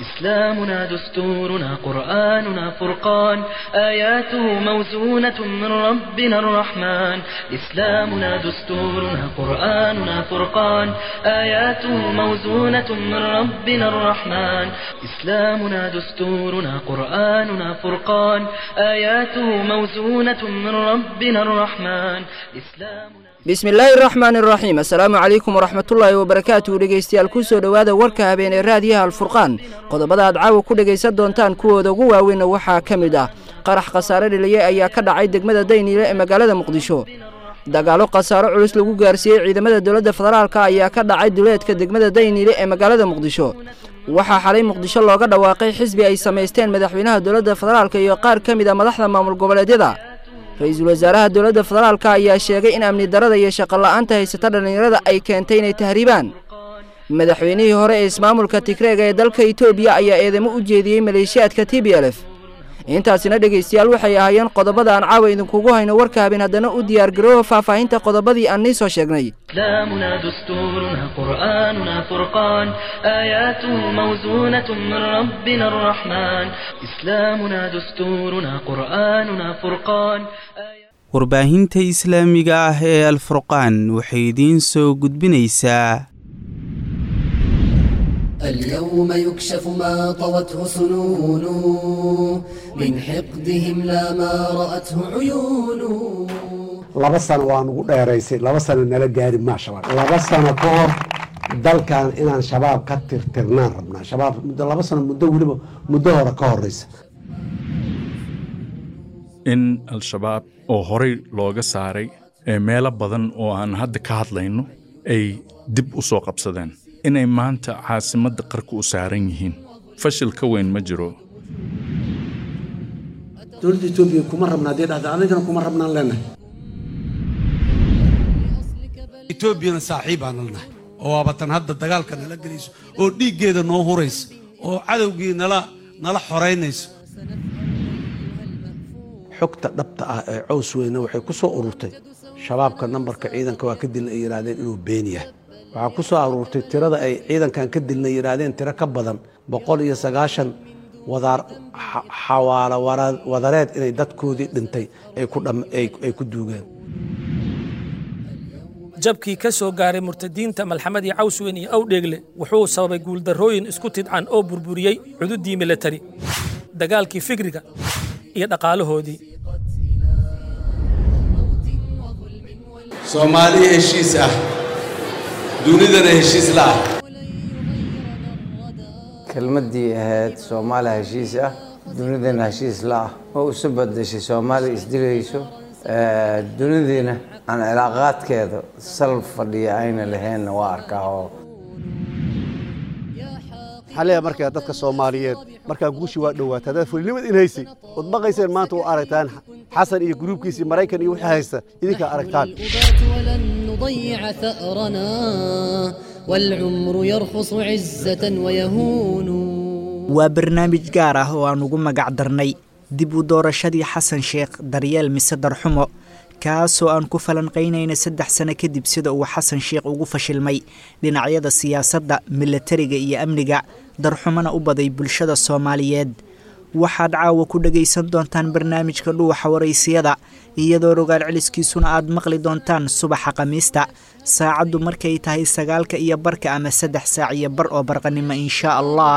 إسلامنا دستورنا قرآننا فرقان آياته موزونة من ربنا الرحمن إسلامنا دستورنا قرآننا فرقان آياته موزونة من ربنا الرحمن إسلامنا دستورنا قرآننا فرقان آياته موزونة من ربنا الرحمن إسلامنا bismillaahi araxmaan iraxiim assalaamu calaykum waraxmatullaahi wabarakaatu dhegeystayaal ku soo dhowaada warka habeenee raadiyaha alfurqaan qodobada aad caawa ku dhegaysan doontaan kuwooda ugu waaweynna waxaa ka mid ah qarax khasaare dhaliye ayaa ka dhacay degmada dayniile ee magaalada muqdisho dagaalo khasaaro culus lagu gaarsiiyey ciidamada dowladda federaalka ayaa ka dhacay duleedka degmada dayniile ee magaalada muqdisho waxaa xalay muqdisho looga dhawaaqay xisbi ay samaysteen madaxweynaha dowladda federaalka iyo qaar ka mid a madaxda maamul goboleedyada ra-iisul wasaaraha dowladda federaalka ayaa sheegay in amni darada iyo shaqola'aanta haysata dhallinyarada ay keentay inay tahriibaan madaxweynihii hore ee ismaamulka tigreega ee dalka etoobiya ayaa eedamo u jeediyey maleeshiyaadka t b l f intaasina dhegaystayaal waxay ahaayeen qodobada aan caawa idinkugu hayno warka habeen haddana u diyaargarooba faahfaahinta qodobadii aan nii soo sheegnay إسلامنا دستورنا قرآننا فرقان آياته موزونة من ربنا الرحمن إسلامنا دستورنا قرآننا فرقان warbaahinta islaamiga ah ee alfurqaan waxay idiin soo gudbinaysaa اليوم يكشف ما طوته سنون من حقدهم لا ما رأته عيون laba sano waa nugu dheeraysay laba sano nala gaari maa shabaab laba sano ka hor dalkan inaan shabaab ka tirtirnaan rabnaa shabaab muddo laba sano muddo weliba muddo hore ka horeysa in al-shabaab oo horey looga saaray ee meelo badan oo aan hadda ka hadlayno ay dib u soo qabsadeen inay maanta caasimadda qarka u saaran yihiin fashil ka weyn ma jiro dowladda etoobiya kuma rabna haddii dhahda anigana kuma rabnaan leenahay etoobiyana saaxiibaan nalnahay oo waabatan hadda dagaalka nala gelayso oo dhiiggeeda noo huraysa oo cadowgii nala nala xoraynayso xogta dhabta ah ee cows weyne waxay ku soo ururtay shabaabka nambarka ciidanka waa ka dilna ay yidhaahdeen inuu been yahay waxaa ku soo aruurtay tirada ay ciidankan ka dilna yidhaahdeen tiro ka badan boqol iyo sagaashan wadaar xawaalo wadareed inay dadkoodii dhintay ay ku duugeen jabkii ka soo gaaray murtadiinta malxamadii cawsweyn iyo awdheegle wuxuu sababay guuldarrooyin isku tidcan oo burburiyey xuduuddii milatari dagaalkii fikriga iyo dhaqaalahoodii soomaali heshiis ah dunidana heshiis la ah kelmaddii ahayd soomaaliya heshiis ah dunidana heshiis la ah oo isu badashay soomaaliya isdilayso dunidiina aan cilaaqaadkeeda sal fadhiya ayna lahaynna waa arkaa oo waxaan leeyahay markaa dadka soomaaliyeed markaa guushi waa dhowaata haddaad fulinimad in haysay ood maqayseen maanta u aragtaan xasan iyo gruubkiisii maraykan iyo wixii haysta idinkaa aragtaan ولن نضيع ثأرنا والعمر يرخص عزة ويهون waa barnaamij gaar ah oo aan ugu magac darnay dib u doorashadii xasan sheekh daryeel mise darxumo kaasoo aan ku falanqaynayna saddex sano kadib sida uu xasan sheekh ugu fashilmay dhinacyada siyaasadda milatariga iyo amniga darxumona u baday bulshada soomaaliyeed waxaad caawa ku dhegaysan doontaan barnaamijka dhuuxa waraysiyada iyadoo rogaal celiskiisuna aad maqli doontaan subaxa khamiista saacaddu markay tahay sagaalka iyo barka ama saddex saac iyo bar oo barqanimo inshaa allah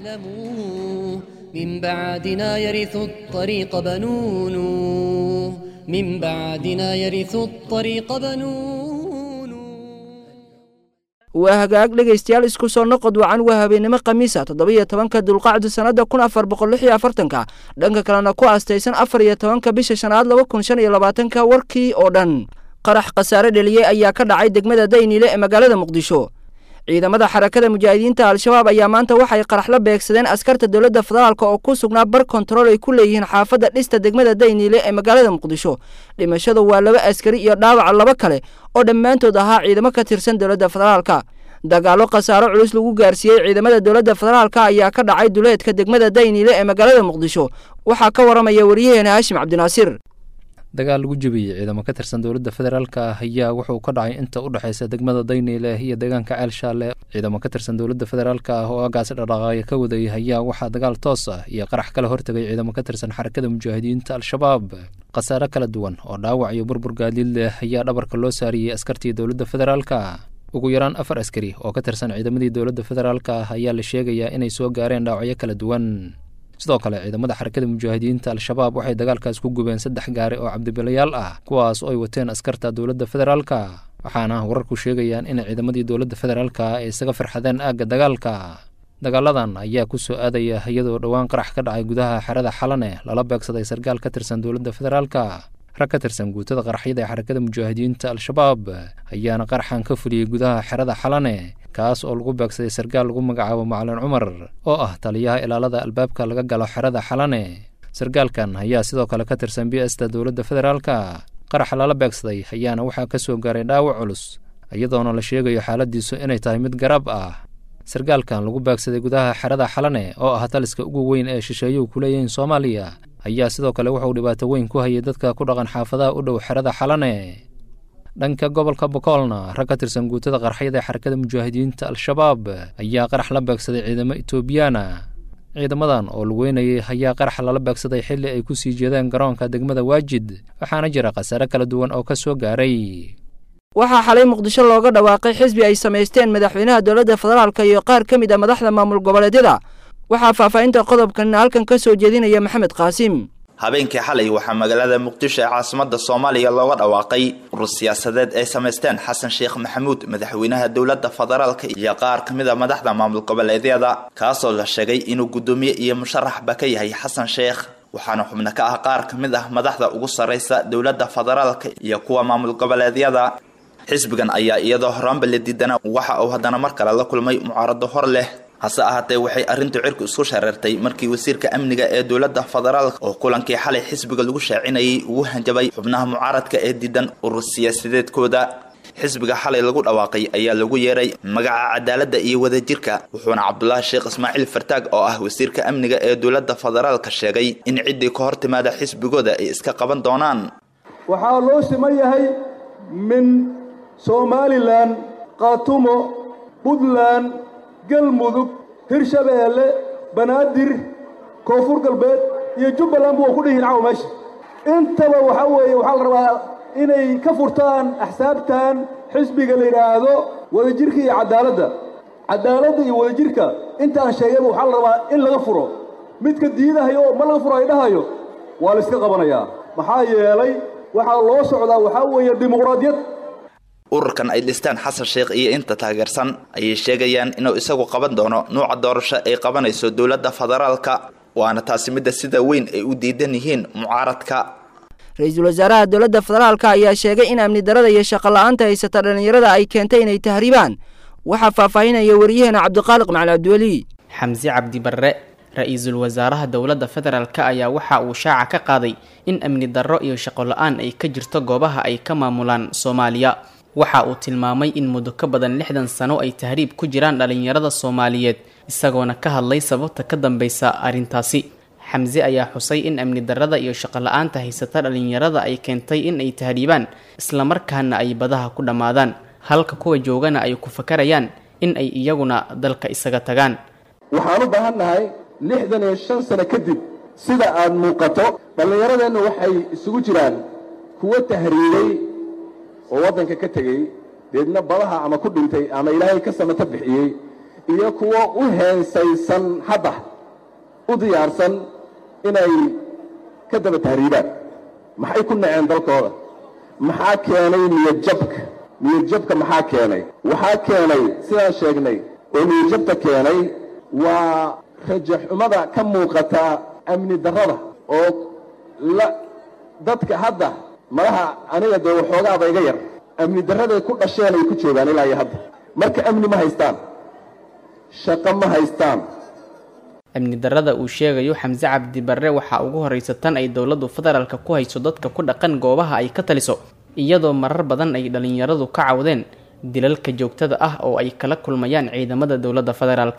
من بعدنا يرث الطريق بنون من بعدنا يرث الطريق بنون waa hagaag dhegaystayaal isku soo noqod wacan waa habeennimo khamiisa toddoba-iyo tobanka dulqacdu sannadda kun afar boqol lix iyo afartanka dhanka kalena ku aastaysan afar iyo tobanka bisha shanaad laba kun shan iyo labaatanka warkii oo dhan qarax khasaare dheliyey ayaa ka dhacay degmada dayniile ee magaalada muqdisho ciidamada xarakada mujaahidiinta al-shabaab ayaa maanta waxay qarax la beegsadeen askarta dowladda federaalk oo ku sugnaa bar kontarool ay ku leeyihiin xaafadda dhista degmada dayniile ee magaalada muqdisho dhimashadu waa laba askari iyo dhaawaca laba kale oo dhammaantood ahaa ciidamo ka tirsan dowladda federaalka dagaallo khasaaro culus lagu gaarsiiyey ciidamada dowladda federaalka ayaa ka dhacay duleedka degmada dayniile ee magaalada muqdisho waxaa ka waramaya waryaheena haashim cabdinaasiir dagaal lagu jebiyey ciidamo ka tirsan dowladda federaalka ah ayaa wuxuu ka dhacay inta u dhexaysa degmada dayniile iyo deegaanka ceel shaale ciidamo ka tirsan dowladda federaalka ah oo agaasi dhaqaaqaya ka waday ayaa waxaa dagaal toos ah iyo qarax kala hortegay ciidamo ka tirsan xarakada mujaahidiinta al-shabaab khasaare kala duwan oo dhaawac iyo burbur gaadiid leh ayaa dhabarka loo saariyey askartii dowladda federaalka ugu yaraan afar askari oo ka tirsan ciidamadii dowladda federaalka ah ayaa la sheegayaa inay soo gaareen dhaawacyo kala duwan sidoo kale ciidamada xarakada mujaahidiinta al-shabaab waxay dagaalkaas ku gubeen saddex gaari oo cabdibilayaal ah kuwaas oo ay wateen askarta dowladda federaalka waxaana wararku sheegayaan in ciidamadii dowladda federaalka ay isaga farxadeen aagga dagaalka dagaaladan ayaa ku soo aadaya iyadoo dhowaan qarax ka dhacay gudaha xerada xalane lala beegsaday sarkaal ka tirsan dowladda federaalka rag ka tirsan guutada qaraxyada ee xarakada mujaahidiinta al-shabaab ayaana qaraxan ka fuliyey gudaha xerada xalane kaas oo lagu beegsaday sarkaal lagu magacaabo macalin cumar oo ah taliyaha ilaalada albaabka laga galo xerada xalane sarkaalkan ayaa sidoo kale ka tirsan b sta dowladda federaalka qaraxa lala beegsaday ayaana waxaa ka soo gaaray dhaawac culus iyadoona la sheegayo xaaladiisu inay tahay mid garab ah sarkaalkan lagu beegsaday gudaha xerada xalane oo ah taliska ugu weyn ee shisheeyuhu ku leeyihiin soomaaliya ayaa sidoo kale wuxuu dhibaato weyn ku hayay dadka ku dhaqan xaafadaha u dhow xerada xalane dhanka gobolka bokoolna rag ka tirsan guutada qarxyada ee xarakada mujaahidiinta al-shabaab ayaa qarax la beegsaday ciidamo etoobiyaana ciidamadan oo lugeynayay ayaa qarax lala beegsaday xilli ay ku sii jeedeen garoonka degmada waajid waxaana jira khasaare kala duwan oo ka soo gaaray waxaa xalay muqdisho looga dhawaaqay xisbi ay samaysteen madaxweynaha dowladda federaalka iyo qaar ka mid a madaxda maamul goboleedyada waxaa faahfaahinta qodobkan halkan ka soo jeedinaya maxamed qaasim habeenkii xalay waxaa magaalada muqdisho ee caasimada soomaaliya looga dhawaaqay urur siyaasadeed ay samaysteen xasan sheekh maxamuud madaxweynaha dowladda federaalka iyo qaar ka mid a madaxda maamul goboleedyada kaasoo la sheegay inuu guddoomiye iyo musharaxba ka yahay xasan sheekh waxaana xubno ka ah qaar ka mid ah madaxda ugu sarraysa dowladda federaalka iyo kuwa maamul goboleedyada xisbigan ayaa iyadoo horaanba la diidana waxa uu haddana mar kale la kulmay mucaarado hor leh hase ahaatee waxay arrintu cirku isku shareertay markii wasiirka amniga ee dowladda federaalka oo kulankii xalay xisbiga lagu shaacinayay ugu hanjabay xubnaha mucaaradka ee diidan urur siyaasadeedkooda xisbiga xalay lagu dhawaaqay ayaa lagu yeeray magaca cadaaladda iyo wadajirka wuxuuna cabdulaahi sheekh ismaaciil fartaag oo ah wasiirka amniga ee dowladda federaalka sheegay in ciddii ka hor timaada xisbigooda ay iska qaban doonaan waxaa loo siman yahay min somalilan khaatumo puntland galmudug hirshabeelle banaadir koonfur galbeed iyo jubbaland bu wa ku dhihiin caw meesha intaba waxaa weeye waxaa la rabaa inay ka furtaan axsaabtan xisbiga la yidhaahdo wadajirka iyo caddaaladda caddaaladda iyo wadajirka intaan sheegayba waxaa la rabaa in laga furo midka diidahayo oo ma laga furo ay dhahayo waa la iska qabanayaa maxaa yeelay waxaa loo socdaa waxaa weeye dimuqraadiyad ururkan ay dhistaan xasan sheekh iyo inta taageersan ayay sheegayaan inuu isagu qaban doono nuuca doorasho ay qabanayso dowladda federaalka waana taasi midda sida weyn ay u diidan yihiin mucaaradka ra-iisul wasaaraha dowladda federaalka ayaa sheegay in amni darada iyo shaqo la-aanta haysata dhallinyarada ay keentay inay tahriibaan waxaa faahfaahinaya waryaheena cabdiqaaliq macali cabdiweli xamse cabdi barre ra-iisul wasaaraha dowladda federaalka ayaa waxa uu shaaca ka qaaday in amni darro iyo shaqo la-aan ay ka jirto goobaha ay ka maamulaan soomaaliya waxa uu tilmaamay in muddo ka badan lixdan sano ay tahriib ku jiraan dhallinyarada soomaaliyeed isagoona ka hadlay sababta ka dambeysa arrintaasi xamse ayaa xusay in amni darrada iyo shaqo la-aanta haysata dhallinyarada ay keentay in ay tahriibaan islamarkaana ay badaha ku dhammaadaan halka kuwa joogana ay ku fakarayaan in ay iyaguna dalka isaga tagaan waxaan u baahan nahay lixdan iyo shan sano kadib sida aad muuqato dhallinyaradeennu waxay isugu jiraan kuwo tahriibay oo waddanka ka tegey deedna badaha ama ku dhintay ama ilaahay ka samato bixiyey iyo kuwo u heensaysan hadda u diyaarsan inay ka daba tahriibaan maxay ku naceen dalkooda maxaa keenay niyadjabka niyadjabka maxaa keenay waxaa keenay sidaan sheegnay oo niyadjabta keenay waa rajaxumada ka muuqata amni darrada oo la dadka hadda malaha aniga dee waxoogaaba iga yar amni darraday ku dhasheen ay ku joogaan ilaa iyo hadda marka amni ma haystaan shaqo ma haystaan amni darrada uu sheegayo xamse cabdi barre waxaa ugu horraysa tan ay dowladdu federaalka ku hayso dadka ku dhaqan goobaha ay ka taliso iyadoo marar badan ay dhallinyaradu ka cawdeen dilalka joogtada ah oo ay kala kulmayaan ciidamada dowladda federaalka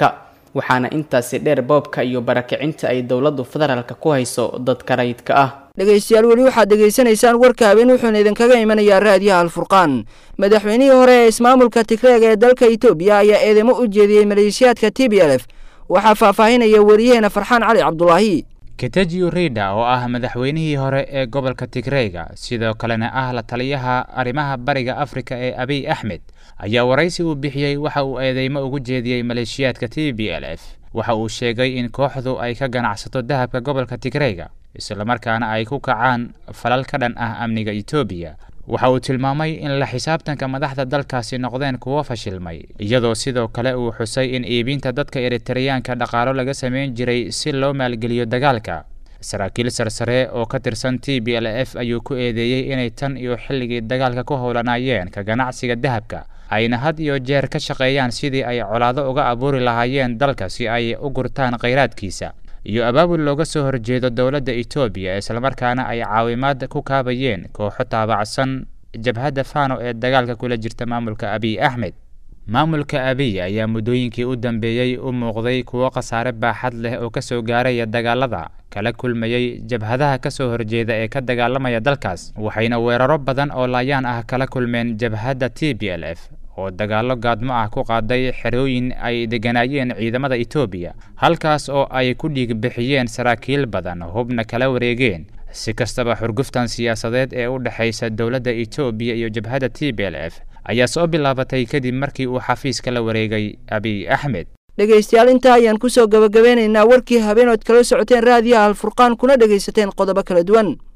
waxaana intaasi dheer boobka iyo barakicinta ay dowladdu federaalka ku hayso dadka rayidka ah dhegaystayaal weli waxaad dhegaysanaysaan warka habeen wuxuuna idinkaga imanayaa raadiyaha alfurqaan madaxweynihii hore ee ismaamulka tigreeg ee dalka itoobiya ayaa eedeymo u jeediyey maleeshiyaadka t b l f waxaa faahfaahinaya wariyaheena farxaan cali cabdulaahi ketajiyo rida oo ah madaxweynihii hore ee gobolka tigreyga sidoo kalena ah la taliyaha arrimaha bariga afrika ee abiy axmed ayaa waraysi uu bixiyey waxa uu eedeymo ugu jeediyey maleeshiyaadka t b l f waxa uu sheegay in kooxdu ay ka ganacsato dahabka gobolka tigreyga islamarkaana ay ku kacaan falal ka dhan ah amniga etoobiya waxa uu tilmaamay in la xisaabtanka madaxda dalkaasi noqdeen kuwo fashilmay iyadoo sidoo kale uu xusay in iibinta dadka eritareyaanka dhaqaalo laga samayn jiray si loo maalgeliyo dagaalka saraakiil sarsare oo ka tirsan t b l f ayuu ku eedeeyey inay tan iyo xilligii dagaalka ku howlanayeen ka ganacsiga dahabka ayna had iyo jeer ka shaqeeyaan sidii ay colaado uga abuuri lahaayeen dalka si ay u gurtaan khayraadkiisa iyo abaabul looga soo horjeedo dowladda etoobiya islamarkaana ay caawimaad ku kaabayeen kooxo taabacsan jabhadda fano ee dagaalka kula jirta maamulka abiy axmed maamulka abiy ayaa muddooyinkii u dambeeyey u muuqday kuwo khasaare baaxad leh oo ka soo gaaraya dagaalada kala kulmayey jabhadaha ka soo horjeeda ee ka dagaalamaya dalkaas waxayna weeraro badan oo laayaan ah kala kulmeen jabhadda t b l f oo dagaallo gaadmo ah ku qaaday xerooyin ay degganaayeen ciidamada etoobiya halkaas oo ay ku dhiig bixiyeen saraakiil badan hubna kala wareegeen si kastaba xurguftan siyaasadeed ee u dhexaysa dowladda etoobiya iyo jabhadda t b l f ayaa soo bilaabatay kadib markii uu xafiiska la wareegay abiy axmed dhegaystayaal intaa ayaan kusoo gabagabeynaynaa warkii habeenood kala socoteen raadiyaha alfurqaan kuna dhegaysateen qodobo kala duwan